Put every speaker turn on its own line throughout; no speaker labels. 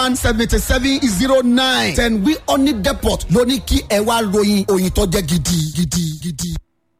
one seventy seven zero nine ten wi honey depot ló ní kí ẹ wá ròyìn òyìn tó jẹ́ gidi gidi gidi.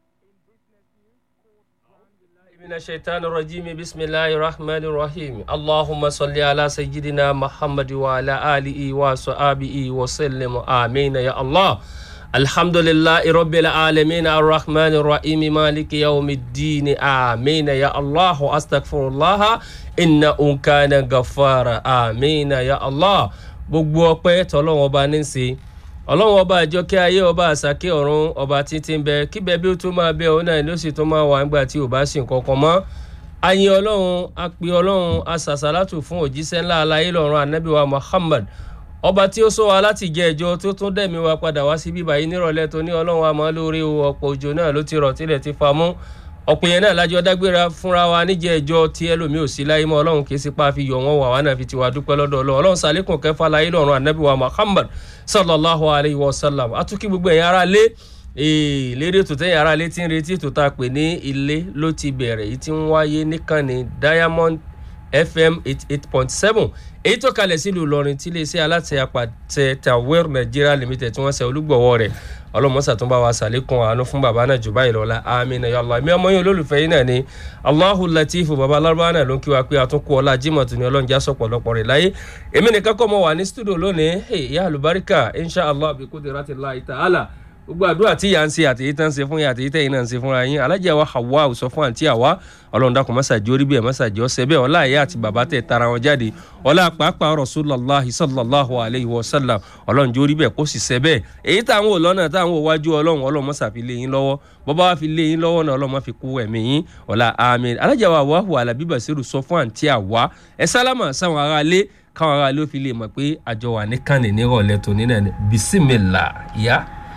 من الشيطان الرجيم بسم الله الرحمن الرحيم اللهم صل على سيدنا محمد وعلى آله وصحبه وسلم آمين يا الله الحمد لله رب العالمين الرحمن الرحيم مالك يوم الدين آمين يا الله أستغفر الله إنه كان غفارا آمين يا الله gbogbo ọpẹ́ tọlọ́run ọba ní í ṣe ọlọ́run ọba àjọkẹ́ ayé ọba àsàkẹ́ ọ̀run ọba títí ń bẹ kíbẹ̀ bí ó tún máa bẹ òun náà ló sì tún máa wà nígbà tí ò bá sì nǹkan mọ́ ayin ọlọ́run apè ọlọ́run asàsàlátù fún òjíṣẹ́ ńlá aláyé lọ́run anabiwa muhammad ọba tí ó sọ wa láti jẹ ẹjọ tó tún dẹ̀mí wa padà wá sí bíbá yìí nírọ̀lẹ́ tó ní ọlọ́run àmọ́ lórí ọ̀pọ̀ òjò náà ló ti rọ̀ tilẹ̀ ti fa mú ọ̀pọ̀ yẹn náà lájọ dágbéra fúnra wa níjẹ́ ẹjọ́ tí ẹlòmíì ò sí láyé mọ́ ọlọ́run kì í sí pa fi yọ̀ wọ́n wà wá náà fi tiwa dúpẹ́ lọ́dọ̀ ọlọ́run ọlọ́run sàlékùn kẹfà láyé lọ́run anabiwa muhammad sallallahu alayhi wa sallam atúkí gbogbo ẹ̀yìn ara lé lérí ètò tẹ́yìn ara lé tí ń retí ètò tá a pè ní ilé ló ti bẹ̀rẹ̀ èyí tí ń wáyé níkànnì diamond fm eight eight point seven èyí tó kalẹ̀ sílùú ìlọrin tí iléeṣẹ́ aláṣẹ apàtẹ tawel nigeria limited tí wọ́n ṣe olúgbọ̀wọ́ rẹ̀ ọlọ́mọ́sà tó ń bá wa ṣàlékún àánú fún bàbá náà jù báyìí lọ́la amina ya allah mi ọmọ yín olólùfẹ́ yín náà ni allahu latifu bàbá alárúbá náà ló ń kí wa pé àtúnkù ọlá jimoh tó ní ọlọ́njà sọ̀pọ̀lọpọ̀ rẹ̀ láyé èmi nìkan kọ́ mọ wà ní studio lónìí ìyá àlùbáríkà insha allah bí qudratillahi ta'ala gbogbo àdúrà tí ìyá ń ṣe àtẹ̀yí tán ń ṣe fún yín àtẹ̀yí tẹ̀yìn náà ń ṣe fúnra yín alájà wa hawa sọ fún àǹtí àwa ọlọ́run dákun mọ́sàájì orí bẹ́ẹ̀ mọ́sàájì ọ̀sẹ̀ bẹ́ẹ̀ ọlá ìyá àti bàbá tẹ̀ tara wọn jáde ọlá pàápàá rasulullahi sallallahu alayhi wa sallam ọlọ́run jórí bẹ́ẹ̀ kó sì ṣẹ bẹ́ẹ̀ èyí táwọn ò lọ́nà táwọn ò wájú ọlọ́run ọlọ́run mọ́sà fi lé yín lọ́wọ́ bọ́bá wa fi lé yín lọ́wọ́ náà ọlọ́run má fi kú ẹ̀mí yín ọlá àmín alájà wa wàhù alábí bàṣírù sọ fún àǹtí àwa ẹ sálámà sáwọn aráalé káwọn aráalé ó fi lè mọ̀ pé àjọ wà ní kànnì nírọ̀lẹ́ tòní náà ni bisimilá ìyá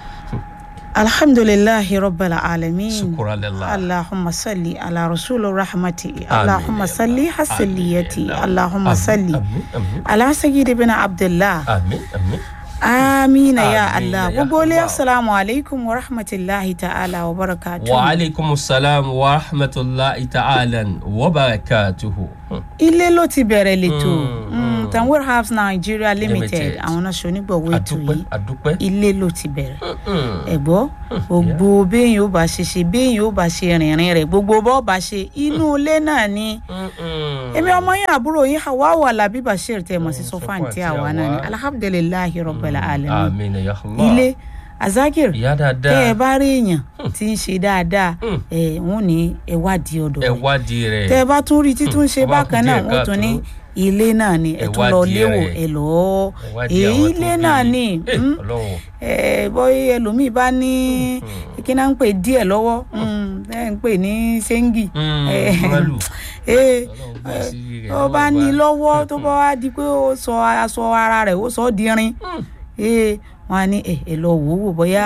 alhamdulillahi rabbil alamin
Shukran lillah.
allahumma salli ala rasul rahmati allahumma salli hasaliyati allahumma salli
àmín àmín
ala sayyidi bin abdullah
àmín àmín.
amina ya
Amina
allah
ya
gbogbo ilé
Allah.
assalamu alaikum wa rahmatillahi ta'ala wa barakatuh
wa aleykum salaam wa rahmatulahi ta'ala wa barakatuhu.
ilé ló ti bẹ̀rẹ̀ lẹ́tọ̀
Mm,
tanwir herbs nigeria limited
Limited.
àwọn náà ṣonígbọ̀wọ́ ètò
adúpẹ́
yìí
adúpẹ́.
ilé ló ti bẹ̀rẹ̀
Mm,
ẹ̀gbọ́ gbogbo béèyàn ó bá ṣe ṣe béèyàn ó bá ṣe rìnrìn rẹ̀ gbogbo bọ́ bá ṣe inú ilé náà ni
mm, mm.
èmi ọmọ yín àbúrò yín hawawu alabi bashir tẹ mọ̀ sí
Mm,
sọfàn
Sofan
tí
tí
àwa
àwa.
náà ni alhamdulilayi rabbil alamin
àmín ya Allah.
ilé azakir
ìyá
tẹ ẹ
dáadáa
bá rí èèyàn tí ń ṣe dáadáa
Mm.
ẹ wọn ní ẹ wádìí ọ̀dọ̀
ẹ
rẹ̀
wádìí rẹ̀.
tẹ ẹ bá tún rí títún ṣe
tó bá kù
bákan náà
díẹ̀
wọn tún ní
káàtó.
ilé náà ni ẹ
Ẹ
tún lọ
wádìí
léwò
rẹ̀.
ẹ lọ
ẹ wádìí àwọn
èyí
tó
ilé
bí.
náà ni
Eh,
mm,
Ọlọ́run.
ẹ bọ́yì ẹlòmíì bá ní kí náà ń pè díẹ̀ lọ́wọ́ mm, ẹ ń pè ní sẹ́ńgì
Mm,
Eh,
mọ́lù.
eh,
Ọlọ́run bá sí rẹ̀
tó bá
lọ́wọ́
ní
bá.
lọ́wọ́ tó bá wá di pé ó sọ aṣọ ara rẹ̀ ó sọ ọ́ di irin ee wọn á ní ẹ ẹ lọ wò ó wò bóyá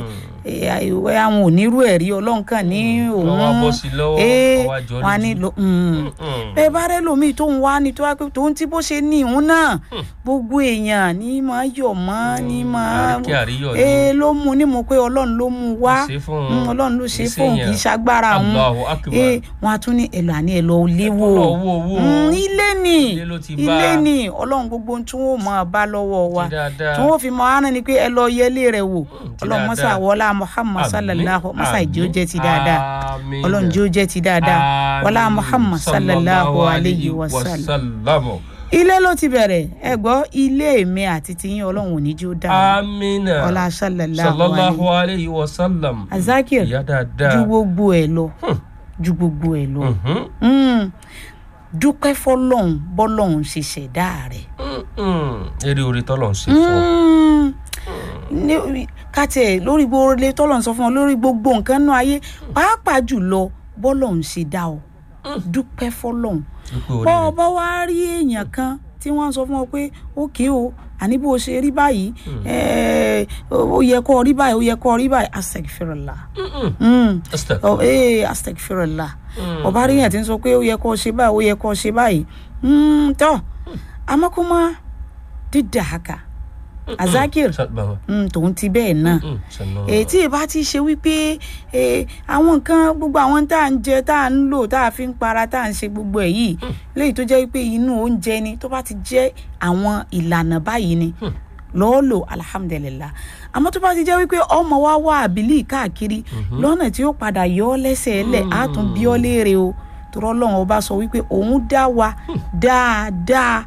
ẹ bóyá àwọn ò nírú ẹ̀ rí ọlọ́run kàn ní òun
lọ́wọ́ bọ́ sí lọ́wọ́,
ee
ọwọ́ àjọ
wọn á ní
lójú.
lọ mm.
Mm.
bẹ́ẹ̀ bá rẹ́ lómi tó ń wá ni tó wá pé tó ń tí bó ṣe ní ìhun náà gbogbo èèyàn ní máa yọ̀ mọ́ ní máa
àríkẹ́ àríyọ̀ ni.
ee ló mú ní mo pé ọlọ́run ló mú wá
Ó ṣe fún un.
Mm, ọlọ́run ló ṣe
Kì í
fóun kì í
ṣèyàn.
ṣagbára òun
Allahu Akbar.
ee wọn á tún ní ẹlò àní ẹlò léwò
lọ wo owó.
Mm, ilé ni
Ilé ló ti bá.
ilé ni ọlọ́run gbogbo ohun tí wọ́n máa bá lọ́wọ́ wa
Ti dáadáa.
tí wọ́n fi máa rán ni pé ẹ lọ yẹlé rẹ̀ wò
ti
ọlọ́run mọ́sá
dáadáa.
wọlá muhammad
Àmín,
sallallahu mọ́sá ìjó jẹ́ ti dáadáa
àmín.
ọlọ́run jó jẹ́ ti dáadáa wọlá
Àmín.
muhammad sallallahu alayhi wa sallam
sallam.
ilé ló ti bẹ̀rẹ̀ ẹ gbọ́ ilé mi àti tiyín ọlọ́run ò ní jó dáa
amina.
ọlá sallallahu alayhi
sallallahu alayhi wa sallam.
azakir
ìyá dáadáa.
ju gbogbo ẹ lọ ju gbogbo ẹ lọ
Mhm.
Mm. dúpẹ́ fọlọ́hún bọ́lọ́hún ṣe ṣẹ̀dá rẹ̀
Mm. eré orí tọ́lọ̀ ń ṣe fún ọ.
Mm. Ní- ká tiẹ̀ lórí gbogbo ilé tọ́lọ̀ ń sọ fún ọ lórí gbogbo nǹkan náà ayé pàápàá jùlọ bọ́lọ́hún ṣe dá ọ dúpẹ́ fọlọ́hún
dúpẹ́ orí
bọ́ ọ
rẹ̀.
bá wá rí èèyàn kan tí wọ́n sọ fún ọ pé ókè o àní bó o ṣe rí báyìí eh, ó yẹ kó o rí báyìí ó yẹ kó o rí báyìí astagfirullah
Mm-mm.
Mm.
Astaghfirullah.
ọ ee astagfirullah
Mm.
ọba rí yẹn tí ń sọ pé ó yẹ kó o ṣe báyìí ó yẹ kó o ṣe báyìí Mm, tọ́ àmọ́ kó má dídà haka azakir
Sa- baba.
mm, tòun ti bẹ́ẹ̀ náà
Mm, sanu.
èyí tí ìbá ti ṣe wípé eh, àwọn nǹkan gbogbo àwọn tá à ń jẹ tá à ń lò tá à fi ń para tá à ń ṣe gbogbo ẹ̀ yìí léyìí tó jẹ́ wípé inú oúnjẹ ni tó bá ti jẹ́ àwọn ìlànà báyìí ni lọ́ọ́ lò alhamdulillah àmọ́ tó bá ti jẹ́ wípé ọmọ wa wá àbílí káàkiri lọ́nà tí ó padà yọ ọ́ lẹ́sẹ̀ ẹlẹ̀ á tún bí ọ́ léèrè o torọ́ lọ́run ọba sọ wípé òun dá wa dáadáa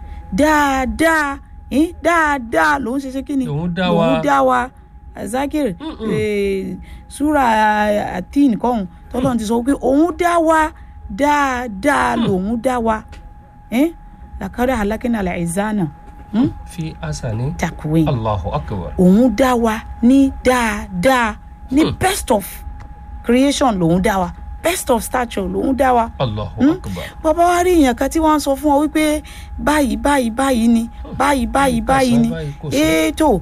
dáadáa eh, dáadáa lòun ṣe ṣe kí ni
Òun dá
lòun
wa.
dá wa zakir eh, sura atin kọ́hún tọ́lọ́run ti sọ pé òun dá wa dáadáa lòun dá wa eh? làkàrà alákínà làìzánà hmm?
fi asani.
takuwe
allahu akbar.
òun dá wa ní dáadáa ní best of creation lòun dá wa best of stature lòun dá wa
allahu akbar.
bàbá wa rí èèyàn kan tí wọ́n sọ fún ọ wípé báyìí báyìí báyìí ni báyìí báyìí
kò
báyìí
sọ
ni
báyìí, kò sọ.
ètò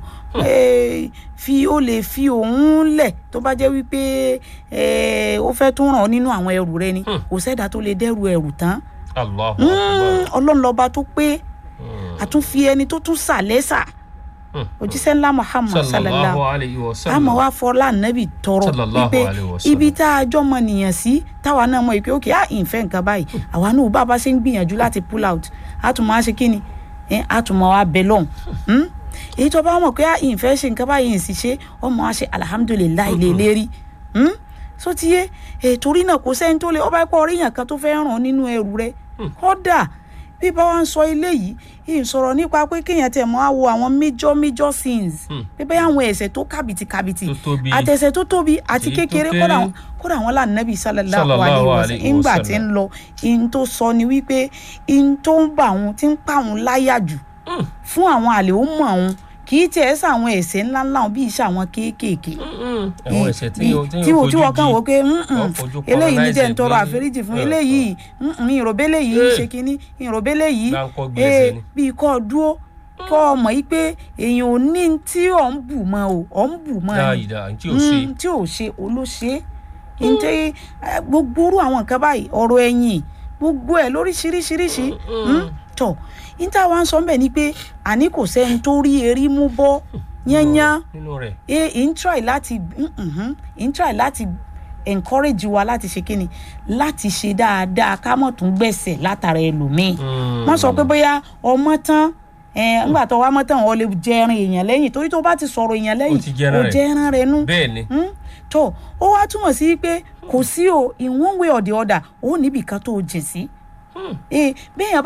fi ó lè fi òun lẹ̀ tó bá jẹ́ wípé eh, ó fẹ́ tún ràn ọ́ nínú àwọn ẹrù rẹ ni kò sẹ́dá tó lè dẹ́rù ẹrù tán
allahu
Mm,
akbar.
ọlọ́run lọ́ba tó pé
Mm.
àtúnfi ẹni tó tún sàlẹ́sà
Mm.
òjíṣẹ́ ńlá muhammad sallallahu
sallallahu alayhi wa sallam.
àmọ́ wá fọlá nẹ́bì tọrọ
Sallallahu
wípé
alaihi wasallam.
ibi tá a jọ mọ nìyàn sí táwa náà mọ ìpè òkè á ìfẹ́ nǹkan báyìí àwa náà bá a bá ṣe ń gbìyànjú láti pull out á tún máa ṣe kí ni ẹ á tún máa wá bẹ lọ́hùn Hmm? èyí tó bá mọ̀ pé á ìfẹ́ ṣe nǹkan báyìí sì ṣe ọmọ á ṣe alihamudulilayi lè lérí Hmm? so ti yé ẹ torí náà kò sẹ́ni tó lè ọba ẹ̀pọ̀ oríyàn kan tó fẹ́ ràn ọ́ nínú ẹrù rẹ kódà bí bá wa ń sọ eléyìí yìí sọ̀rọ̀ nípa pé kéèyàn tẹ̀ mọ́ á wo àwọn major major sins
Hmm.
pé bẹ́ẹ̀ àwọn ẹ̀ṣẹ̀ tó kàbìtì kàbìtì
Tó tóbi.
àtẹ̀sẹ̀ tó tóbi àti
Èyí tó
kékeré
kéré.
kódà wọn kódà wọn là nẹ́bí sallallahu
Sallallahu
alaihi
alaihi
wasallam ńgbà tí
wasallam.
ń lọ ihun tó sọ ni wípé ihun tó ń bà wọn tí ń pa wọn láyà jù
Mm.
fún àwọn àlè ó mọ̀ wọn kì í tiẹ̀ sàwọn ẹ̀ṣẹ̀ ńláńlá wọn bí iṣẹ́ àwọn kéékèèké
Mm-mm. àwọn ẹ̀ṣẹ̀ tí
bí-
yóò tí
tí
yóò
wọ́n tí
fojú
wọ́n kàn
di.
wò pé
Wọ́n fojú
eléyìí ní jẹ́
colonize
ń tọrọ
pé-
àforíjì fún
Eh,
eléyìí ìròbélé yìí
Eh.
ṣe kínní ìròbélé yìí
Gbáǹkọ́ gbèsè ni.
bí kò dúró kọ́ ọ mọ̀ yìí pé èèyàn ò ní tí ò ń bù mọ́ o ò ń bù mọ́ ni
láàyè dáa tí ò ṣe.
Mm, tí ò ṣe olóṣè ǹjẹ́ gbogbo orú àwọn nǹkan báyìí ọ̀rọ̀ ẹ̀yìn gbogbo ẹ̀ lóríṣiríṣiríṣi Mm, tọ̀ níta wa ń sọ ń bẹ̀ ni pé àní kò sẹ́ni tó rí erí mú bọ́ yányán
nínú rẹ̀.
e n try láti mhm, n try láti encourage wa láti ṣe kíni láti ṣe dáadáa ká mọ̀ tún gbẹ̀sẹ̀ látara ẹlòmíì
Mm.
wọ́n sọ pé bóyá ọmọ tán ẹ ńgbà tó wá mọ́ tán ọ lè jẹrin èèyàn lẹ́yìn torí tó bá ti sọ̀rọ̀ èèyàn lẹ́yìn
Ó ti jẹran
ó
rẹ̀.
jẹran rẹ̀ nú
bẹ́ẹ̀ ni.
Mm, tó ó wá túmọ̀ sí pé kò sí o in one way or the other ó níbì kan tó o jìn sí.
Hmm.
Eh, béèyàn